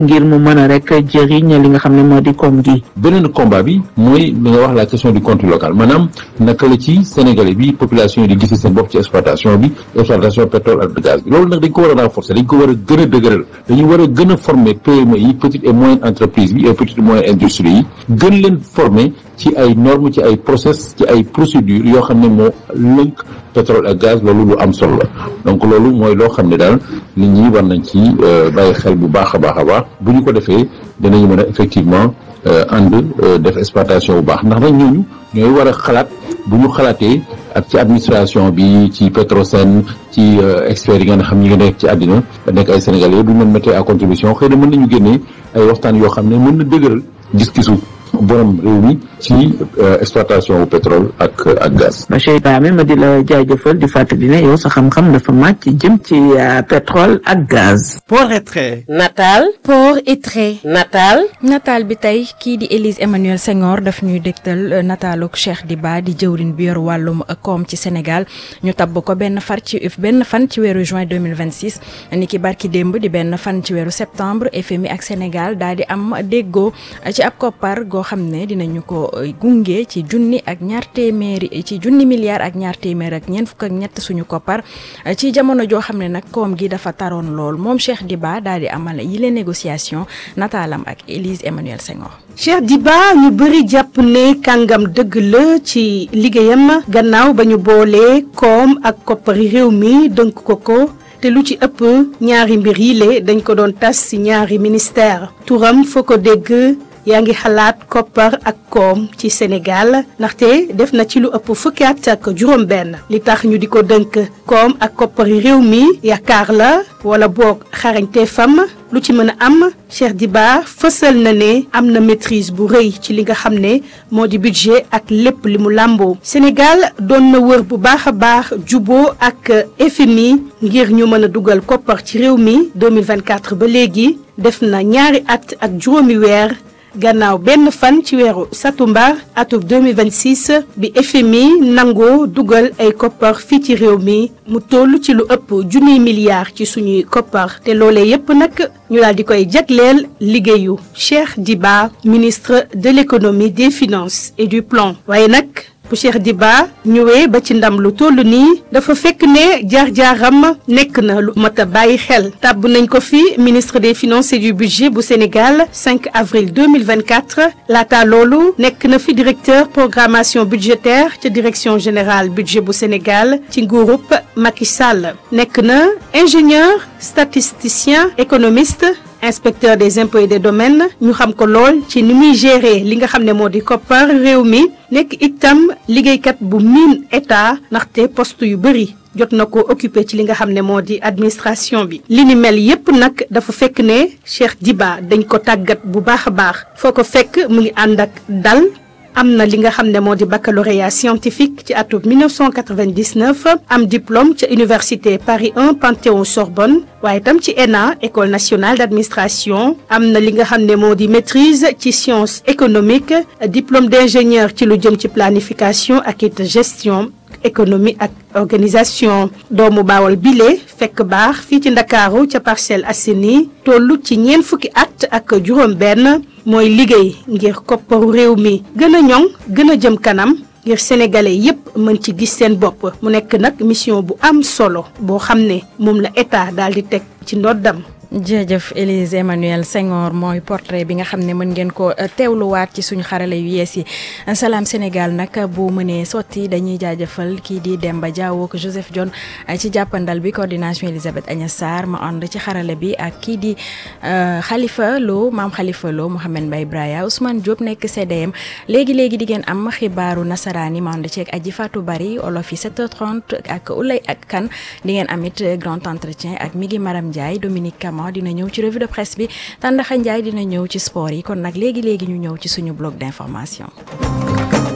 ngir mu mën a rek jëriñ li nga xam ne moo di koom gi. beneen combat bi mooy li nga wax la question du contenu local maanaam naka la ci Sénégalais bi population yi di gis seen bopp ci exploitation bi exploitation pétrole ak gaz bi loolu nag dañ ko war a renforcer dañ ko war a gën a dëgëral dañu war a gën a former PME yi petite et moyenne entreprise bi et petite et moyenne industrie yi gën leen former ci ay normes ci ay process ci ay procédures yoo xam ne moo lënk pétrole ak gaz loolu lu am solo la donc loolu mooy loo xam ne daal nit ñi war nañ ci bàyyi xel bu baax a baax a baax bu ñu ko defee dinañu mën a effectivement ànd def exploitation bu baax ndax nag ñooñu ñooy war a xalaat bu ñu xalaatee ak ci administration bi ci Petrosen ci experts yi nga xam ñi nga nekk ci àddina nekk ay sénégalais bu ñu mën mettre à contribution xëy na mën nañu génnee ay waxtaan yoo xam ne mën na dëgëral gis-gisu borom réew mi ci exploitation wu pétrole ak ak gaz. monsieur Ibrahima ma di la jaajëfal di fàttali ne yow sa xam-xam dafa màcc jëm ci pétrole ak gaz. port et trait. nataal. port et trait. nataal. nataal bi tey kii di Élise Emmanuel Senghor daf ñuy dégtal nataaluk Cheikh Diba di jëwrin bi yor wàllum koom ci Sénégal ñu tabb ko benn far ci benn fan ci weeru juin 2026 ni ki barki démb di benn fan ci weeru septembre FMI ak Sénégal daal di am déggoo ci ab koppar goo xam ne dinañu ko gunge ci junni ak ñaar téeméeri ci junni milliards ak ñaar téeméer ak ñeent fukk ak ñett suñu koppar ci jamono joo xam ne nag koom gi dafa taroon lool moom Cheikh Diba daal di amal yile négociation nataalam ak Élise Emmanuel Senghor. Cheikh Diba ñu bëri jàpp ne kàngam dëgg la ci liggéeyam gannaaw ba ñu boolee koom ak koppari réew mi dënk ko ko te lu ci ëpp ñaari mbir yile dañ ko doon tas ci ñaari ministère turam foo ko dégg yaa ngi xalaat koppar ak koom ci Sénégal ndaxte def na ci lu ëpp fukki at ak juróom-benn li tax ñu di ko dënk koom ak koppari réew mi yaakaar la wala boog xarañte fam lu ci mën a am Cheikh Diba fësal na ne am na maîtrise bu rëy ci li nga xam ne moo di budget ak lépp li mu làmboo Sénégal doon na wër bu baax a baax juboo ak FMI ngir ñu mën a dugal koppar ci réew mi 2024 ba léegi def na ñaari at ak juróomi weer gannaaw benn fan ci weeru satumbar atub 2026 bi FMI nangoo dugal ay koppar fii ci réew mi mu toll ci lu ëpp junniy milliards ci suñuy koppar te loolee yépp nag ñu daal di koy jagleel liggéeyu Cheikh Diba ministre de l'économie des finances et du plan waaye nag bu Cheikh Diba ñëwee ba ci ndam lu toll nii dafa fekk ne jaar-jaaram nekk na lu mat a bàyyi xel tàbb nañ ko fi ministre des finances et du budget bu Sénégal 5 avril 2024 laata loolu nekk na fi directeur programmation budgétaire ca direction générale budget bu Sénégal ci nguurub Macky Sall nekk na ingénieur statisticien économiste inspecteur des impôts et des domaines ñu xam ko lool ci ni muy gérer li nga xam ne moo di koppar réew mi nekk itam liggéeykat bu miin état ndaxte poste yu bëri jot na ko occupé ci li nga xam ne moo di administration bi li ni mel yépp nag dafa fekk ne Cheikh Diba dañ ko tàggat bu baax a baax foo ko fekk mu ngi ànd ak dal am na li nga xam ne moo di baccalauréat scientifique ci atum 1999 am diplôme ca université Paris 1 Panthéon Sorbonne waaye itam ci ENA école nationale d'administration am na li nga xam ne moo di maîtrise ci sciences économiques diplôme d'ingénieur ci lu jëm ci planification ak it gestion économie ak organisation doomu baawal bile fekk baax fii ci ndakaaru ca Parcelles Assainies toll ci ñeent fukki at ak juróom-benn mooy liggéey ngir kopparu réew mi gën a ñoŋ gën a jëm kanam ngir sénégalais yépp mën ci gis seen bopp mu nekk nag mission bu am solo boo xam ne moom la état daal di teg ci ndoddam jërëjëf Élise Emmanuel Senghor mooy portrait bi nga xam ne mën ngeen ko teewluwaat ci suñu xarale yu yees yi Salam Sénégal nag bu mënee sotti dañuy jaajëfal kii di Demba Diawo ak Joseph John ci jàppandal bi coordination Elisabeth Agnès Sarr ma ànd ci xarale bi ak kii di Khalifa Lo maam Khalifa Lo Mouhamed Mbaye Braya Ousmane Diop nekk CDM léegi léegi di ngeen am xibaaru nasaraan yi ma ànd ceeg Aji Fatou Bari olof yi 7h30 ak Ulay ak Kan di ngeen amit grand entretien ak Migi Maram Ndiaye Dominique Kama dina ñëw ci revue de presse bi Tàndaxa Njaay dina ñëw ci sport yi kon nag léegi léegi ñu ñëw ci suñu bloc d'information